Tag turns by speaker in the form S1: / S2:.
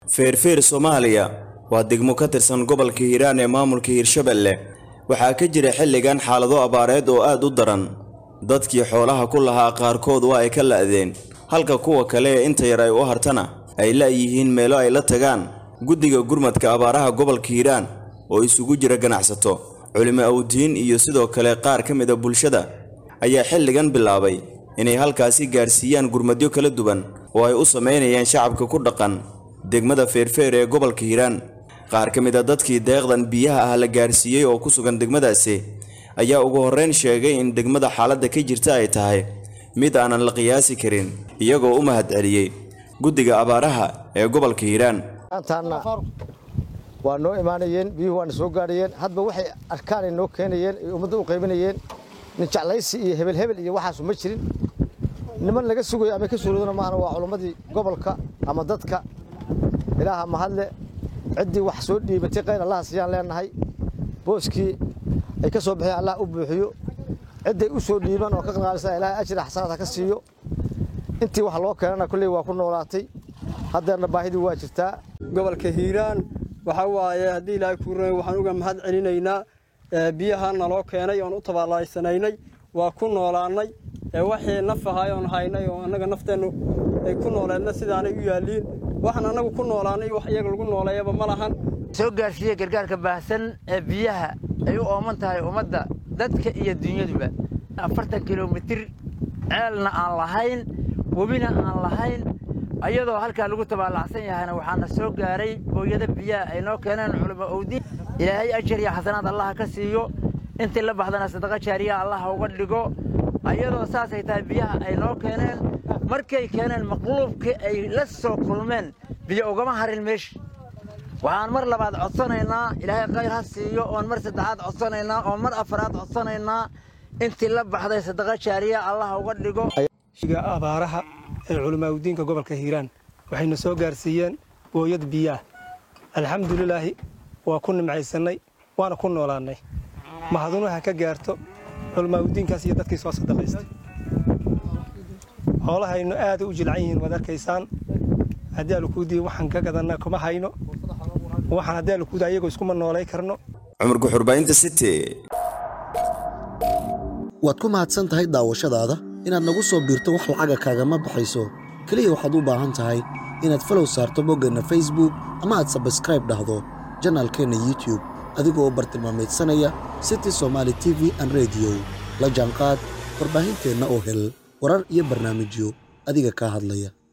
S1: feerfeer soomaaliya waa degmo ka tirsan gobolka hiiraan ee maamulka hiirshabelle waxaa ka jira xilligan xaalado abaareed oo aad u daran dadkii xoolaha ku lahaa qaarkood waa ay ka la'deen halka kuwa kale ee inta yar ay u hartana ay la'yihiin meelo ay la tagaan guddiga gurmadka abaaraha gobolka hiiraan oo isugu jira ganacsato culimo awdiin iyo sidoo kale qaar ka mid a bulshada ayaa xilligan bilaabay inay halkaasi gaarsiiyaan gurmadyo kala duwan oo ay u samaynayaan shacabka ku dhaqan degmada feerfeer ee gobolka hiiraan qaar ka mid a dadkii deeqdan biyaha ah la gaarsiiyey oo ku sugan degmadaasi ayaa ugu horrayn sheegay in degmada xaaladda ka jirta ay tahay mid aanan la qiyaasi karin iyagoo u mahadceliyey guddiga abaaraha ee gobolka hiiraan
S2: maantaana waa noo imaanayeen biyuhu waana soo gaadhayeen hadba waxay arkaanay noo keenayeen ay ummadda u qaybinayeen nin jeclaysi iyo hebel hebel iyo waxaasu ma jirin niman laga sugayo ama ka suuroodana maahana waa culammadii gobolka ama dadka ilaaha mahadle ciddii wax soo dhiibatay qayr allaha siyaan leenahay booskii ay ka soo baxeen allah u buuxiyo cidday u soo dhiiban oo ka qanqaalisa ilaahay ajri xasanaad ha ka siiyo intii wax loo keenana kolley waa ku noolaatay haddeerna baahidii waa jirtaa
S3: gobolka hiiraan waxaa waaye haddii ilaahay kuu ran waxaan uga mahad celinaynaa biyaha naloo keenay oon u tabaalaysanaynay waa ku noolaannay waxii naf ahay oon haynay oo annaga nafteennu ay ku nooleedna sidaanay u yaalliin waxaan annagu ku noolaannay wax iyaga lagu nooleeyaba ma lahan
S4: soo gaarsiiya gargaarka baahsan ee biyaha ay u ooman tahay ummadda dadka iyo dunyaduba afartan kilomitir ceelna aan lahayn webina aan lahayn ayadoo halkaa lagu tabaallacsan yahayna waxaana soo gaaray booyada biyaha ay noo keeneen culimo owdiin ilaahay ajar iyo xasanaad allaha ka siiyo intii la baxdana sadaqa jaariya allaha uga dhigo ayadoo saasay tahay biyaha ay noo keeneen markay keeneen maqluubkii ay la soo kulmeen biyo ugama harin meesha waxaan mar labaad codsanaynaa ilaahay khayr ha siiyo oon mar saddexaad codsanaynaa oon mar afaraad codsanaynaa intii la baxday sadaqa jaariya allaha uga dhigo
S3: abaaraha ee culimaaudiinka gobolka hiiraan waxayna soo gaarsiiyeen booyad biyaah alxamdulilaahi waa ku nimcaysannay waana ku noolaannay mahadunaha ka gaarto culimaaudiinkaas iyo dadkii soo sadaqaystay xoolahaynu aada u jilcan yihiin waad arkaysaan haddii alukuudii waxaan ka gadanna kuma hayno waxaan haddii alukuudi ayagoo iskuma noolay karno
S1: cumar guxurbaynta city
S5: waad ku mahadsan tahay daawashadaada inaad nagu soo biirto wax lacaga kaagama baxayso keliya waxaad u baahan tahay inaad falow saarto boggeenna facebook ama aad sabskraib dhahdo janaalkeenna youtube adigoo bartilmaamaydsanaya city somaali t v an rediyo la jaanqaad warbaahinteenna oo hel warar iyo barnaamijyo adiga kaa hadlaya